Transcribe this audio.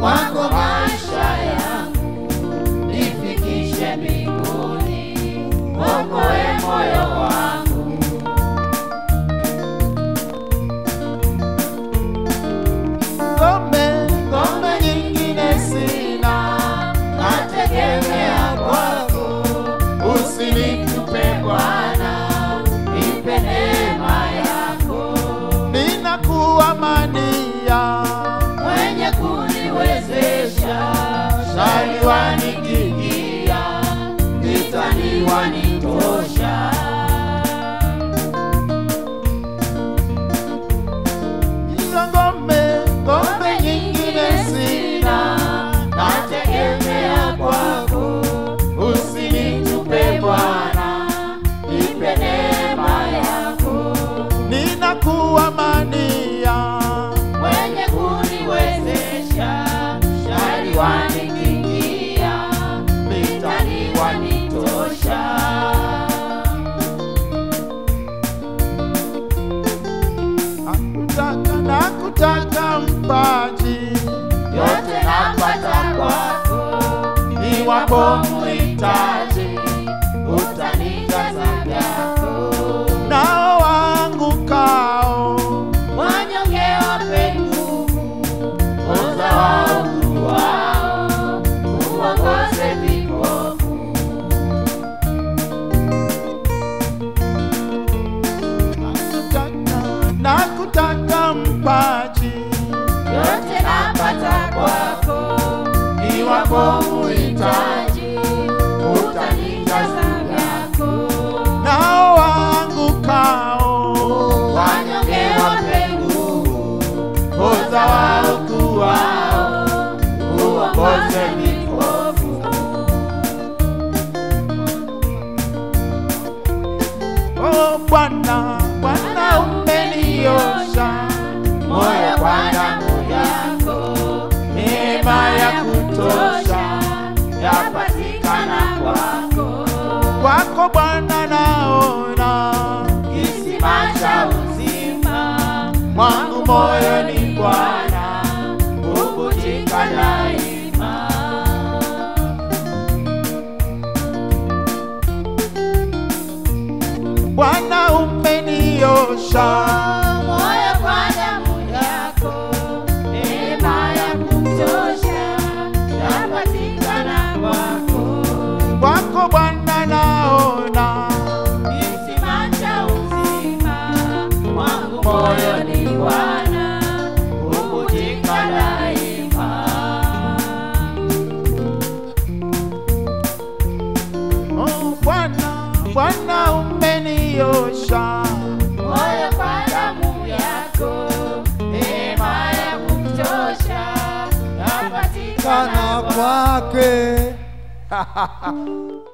kwako maisha yangu nifikishe mbinguni, okoe moyo wangu. ngome ngome nyingine sina nategemea kwako, usinitupe Bwana, nipe neema yako, ninakuamania mwenye kuniwezesha, shari wanikimbia, vitani wanitosha. ila ngome ngome nyingine sina nategemea kwako, usinitupe Bwana, nipe neema yako, ninakuamania mwenye kuniwezesha, shari wanikimbia, vitani wanitosha. nakutaka nakutaka mpaji yote napata kwako, iwapo muhitaji utanijaza vyako. nao waangukao Wanyonge wape nguvu, oza waovu wao, uongoze vipofu. nakutaka nakutaka mpaji Yote napata kwako, iwapo muhitaji utanijaza vyako. nao waangukao Wanyonge wape nguvu, oza waovu wao, uongoze vipofu. Oh Bwana, Bwana umeniosha moyo kwa damu yako, neema ya kutosha yapatikana kwako. kwako Bwana naona Kisima cha uzima mwangu moyoni Bwana, huvutika daima. Bwana umeniosha moyo kwa damu yako, neema ya kutosha yapatikana kwako. kwako Bwana naona Kisima cha uzima mwangu moyoni Bwana, huvutika daima. Oh Bwana, Bwana umeniosha Moyo kwa damu yako, neema ya kutosha yapatikana kana kwake